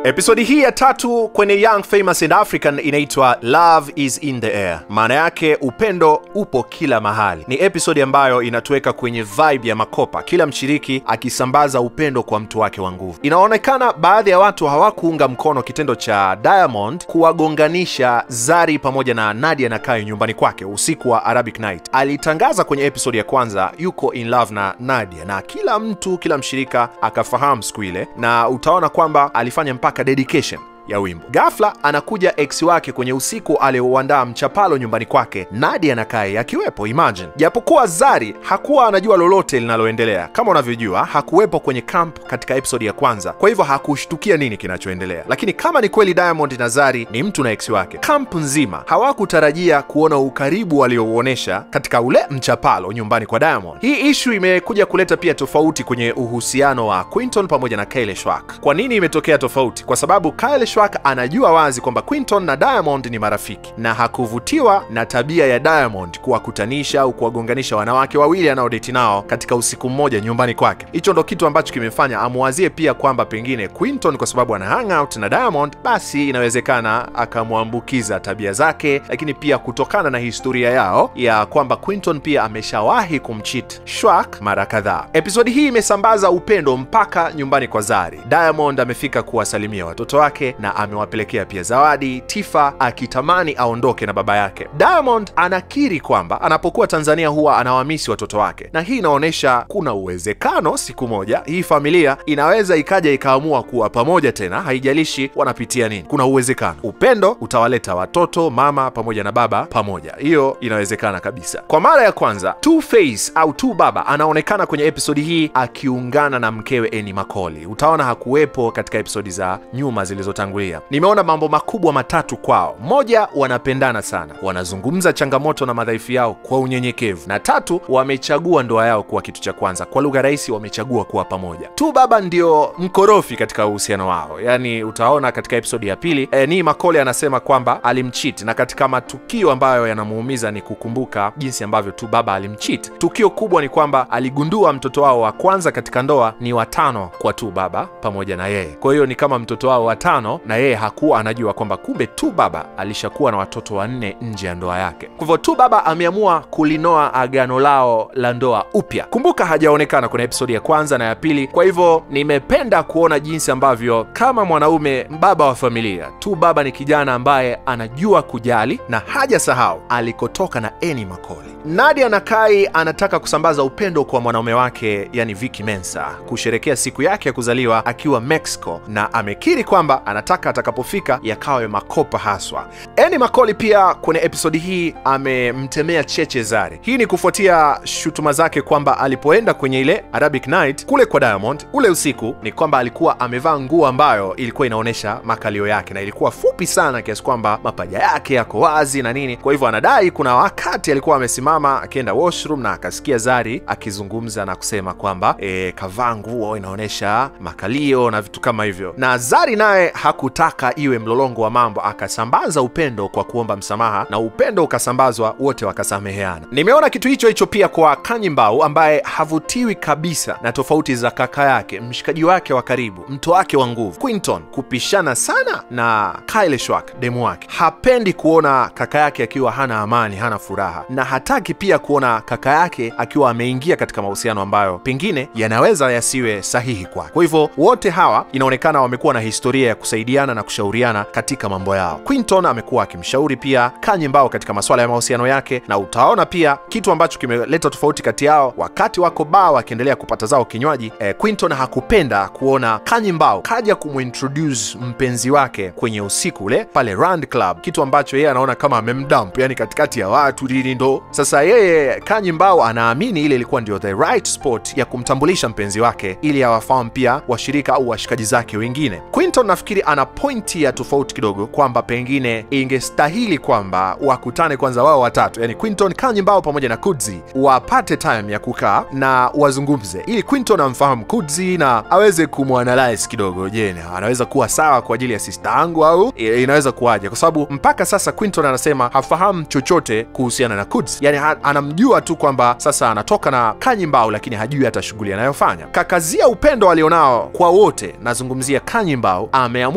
Episodi hii ya tatu kwenye Young Famous and African inaitwa Love is in the air. Maana yake upendo upo kila mahali. Ni episodi ambayo inatuweka kwenye vibe ya makopa, kila mshiriki akisambaza upendo kwa mtu wake wa nguvu. Inaonekana baadhi ya watu hawakuunga mkono kitendo cha Diamond kuwagonganisha Zari pamoja na Nadia na Kai nyumbani kwake usiku wa Arabic Night. Alitangaza kwenye episodi ya kwanza yuko in love na Nadia, na kila mtu, kila mshirika akafahamu siku ile, na utaona kwamba alifanya mpaka dedication ya wimbo. Ghafla anakuja ex wake kwenye usiku aliouandaa mchapalo nyumbani kwake, Nadia na Kai akiwepo. Imagine, japokuwa Zari hakuwa anajua lolote linaloendelea. Kama unavyojua, hakuwepo kwenye camp katika episodi ya kwanza, kwa hivyo hakushtukia nini kinachoendelea. Lakini kama ni kweli Diamond na Zari ni mtu na ex wake, camp nzima hawakutarajia kuona ukaribu waliouonyesha katika ule mchapalo nyumbani kwa Diamond. Hii ishu imekuja kuleta pia tofauti kwenye uhusiano wa Quinton pamoja na Kyle Schwark. Kwa nini imetokea tofauti? Kwa sababu Kyle Schwark anajua wazi kwamba Quinton na Diamond ni marafiki na hakuvutiwa na tabia ya Diamond kuwakutanisha au kuwagonganisha wanawake wawili anaodeti nao katika usiku mmoja nyumbani kwake. Hicho ndo kitu ambacho kimefanya amwazie pia kwamba pengine Quinton kwa sababu ana hang out na Diamond, basi inawezekana akamwambukiza tabia zake, lakini pia kutokana na historia yao ya kwamba Quinton pia ameshawahi kumcheat Schwark mara kadhaa. Episodi hii imesambaza upendo mpaka nyumbani kwa Zari. Diamond amefika kuwasalimia watoto wake na amewapelekea pia zawadi, Tifa akitamani aondoke na baba yake. Diamond anakiri kwamba anapokuwa Tanzania huwa anawamisi watoto wake, na hii inaonyesha kuna uwezekano siku moja hii familia inaweza ikaja ikaamua kuwa pamoja tena, haijalishi wanapitia nini. Kuna uwezekano upendo utawaleta watoto, mama pamoja na baba pamoja. Hiyo inawezekana kabisa. Kwa mara ya kwanza Two Face au Two Baba anaonekana kwenye episodi hii akiungana na mkewe Eni Makoli. Utaona hakuwepo katika episodi za nyuma zilizotangulia. Nimeona mambo makubwa matatu kwao. Moja, wanapendana sana, wanazungumza changamoto na madhaifu yao kwa unyenyekevu, na tatu, wamechagua ndoa yao kuwa kitu cha kwanza. Kwa lugha rahisi, wamechagua kuwa pamoja. Tu baba ndio mkorofi katika uhusiano wao, yaani utaona katika episodi ya pili e, ni Makole anasema kwamba alimcheat, na katika matukio ambayo yanamuumiza ni kukumbuka jinsi ambavyo tu baba alimcheat. Tukio kubwa ni kwamba aligundua mtoto wao wa kwanza katika ndoa ni watano kwa tu baba pamoja na yeye, kwa hiyo ni kama mtoto wao watano na yeye hakuwa anajua kwamba kumbe tu baba alishakuwa na watoto wanne nje ya ndoa yake. Kwa hivyo tu baba ameamua kulinoa agano lao la ndoa upya. Kumbuka hajaonekana kwenye episodi ya kwanza na ya pili, kwa hivyo nimependa kuona jinsi ambavyo kama mwanaume baba wa familia tu baba ni kijana ambaye anajua kujali na hajasahau alikotoka na Eni Makoli. Nadia na Kai anataka kusambaza upendo kwa mwanaume wake, yani Vicky Mensa, kusherekea siku yake ya kuzaliwa akiwa Mexico, na amekiri kwamba anataka atakapofika yakawe makopa haswa. Eni Makoli pia kwenye episodi hii amemtemea cheche Zari. Hii ni kufuatia shutuma zake kwamba alipoenda kwenye ile Arabic Night kule kwa Diamond ule usiku, ni kwamba alikuwa amevaa nguo ambayo ilikuwa inaonyesha makalio yake na ilikuwa fupi sana kiasi kwamba mapaja yake yako wazi na nini. Kwa hivyo anadai kuna wakati alikuwa amesimama akienda washroom na akasikia Zari akizungumza na kusema kwamba e, kavaa nguo inaonyesha makalio na vitu kama hivyo, na Zari naye hakutaka iwe mlolongo wa mambo, akasambaza upendo kwa kuomba msamaha na upendo ukasambazwa, wote wakasameheana. Nimeona kitu hicho hicho pia kwa Kanyimbau ambaye havutiwi kabisa na tofauti za kaka yake, mshikaji wake wa karibu, mto wake wa nguvu Quinton kupishana sana na Kyle Schwark demu wake. Hapendi kuona kaka yake akiwa hana amani, hana furaha, na hataki pia kuona kaka yake akiwa ameingia katika mahusiano ambayo pengine yanaweza yasiwe sahihi kwake. Kwa hivyo wote hawa inaonekana wamekuwa na historia ya kusaidiana na kushauriana katika mambo yao. Quinton amekuwa akimshauri pia Kanyimbao katika masuala ya mahusiano yake, na utaona pia kitu ambacho kimeleta tofauti kati yao wakati wako baa wakiendelea kupata zao kinywaji. Eh, Quinton hakupenda kuona Kanyimbao kaja kumintroduce mpenzi wake kwenye usiku ule pale Rand Club, kitu ambacho yeye anaona kama amemdump, yani katikati ya watu lili ndo sasa yeye Kanyimbao anaamini ile ilikuwa ndio the right spot ya kumtambulisha mpenzi wake ili awafahamu pia washirika au washikaji zake wengine. Quinton nafikiri ana pointi ya tofauti kidogo kwamba pengine ingestahili kwamba wakutane kwanza wao watatu, yani Quinton, Kanyimbao pamoja na Kudzi wapate time ya kukaa na wazungumze, ili Quinton amfahamu Kudzi na aweze kumwanalyze kidogo. Je, anaweza kuwa sawa kwa ajili ya sista yangu au inaweza kuwaje? Kwa sababu mpaka sasa Quinton anasema hafahamu chochote kuhusiana na Kudzi, yani anamjua tu kwamba sasa anatoka na Kanyimbao, lakini hajui hata shughuli anayofanya. Kakazia upendo alionao kwa wote, nazungumzia Kanyimbao, ameamua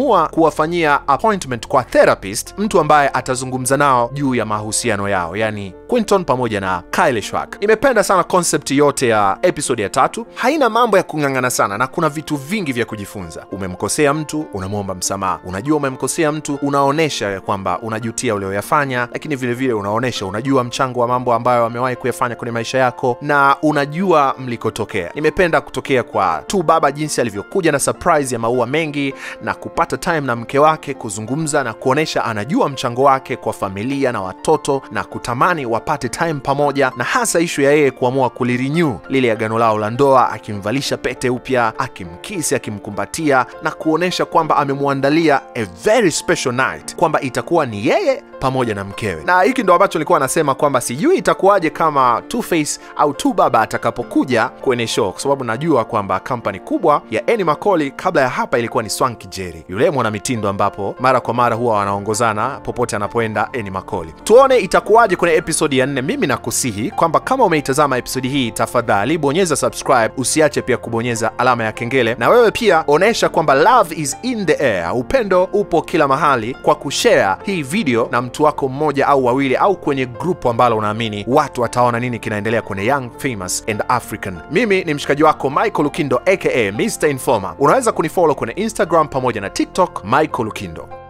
akaamua kuwafanyia appointment kwa therapist, mtu ambaye atazungumza nao juu ya mahusiano yao, yani Quinton pamoja na Kylie Schwag. Nimependa sana concept yote ya episode ya tatu, haina mambo ya kung'ang'ana sana na kuna vitu vingi vya kujifunza. Umemkosea mtu, unamwomba msamaha. Unajua umemkosea mtu, unaonesha ya kwamba unajutia ulioyafanya, lakini vile vile unaonesha unajua mchango wa mambo ambayo amewahi kuyafanya kwenye maisha yako na unajua mlikotokea. Nimependa kutokea kwa tu baba jinsi alivyokuja na surprise ya maua mengi na kupata time na mke wake kuzungumza na kuonesha anajua mchango wake kwa familia na watoto na kutamani wapate time pamoja, na hasa ishu ya yeye kuamua kulirenew lile agano lao la ndoa, akimvalisha pete upya, akimkisi, akimkumbatia na kuonesha kwamba amemwandalia a very special night, kwamba itakuwa ni yeye pamoja na mkewe. Na hiki ndo ambacho nilikuwa nasema kwamba sijui itakuwaje kama Two-Face au tu baba atakapokuja kwenye show, kwa sababu najua kwamba kampani kubwa ya Annie Macaulay kabla ya hapa ilikuwa ni Swanky Jerry, yule mwanamitindo ambapo mara kwa mara huwa wanaongozana popote anapoenda Annie Macaulay. Tuone itakuwaje kwenye episodi ya nne. Mimi nakusihi kwamba kama umeitazama episodi hii, tafadhali bonyeza subscribe, usiache pia kubonyeza alama ya kengele, na wewe pia onesha kwamba love is in the air, upendo upo kila mahali, kwa kushare hii video na mtu wako mmoja au wawili, au kwenye grupu ambalo unaamini watu wataona nini kinaendelea kwenye Young Famous and African. Mimi ni mshikaji wako Michael Lukindo aka Mr Informer. Unaweza kunifollow kwenye Instagram pamoja na TikTok Michael Lukindo.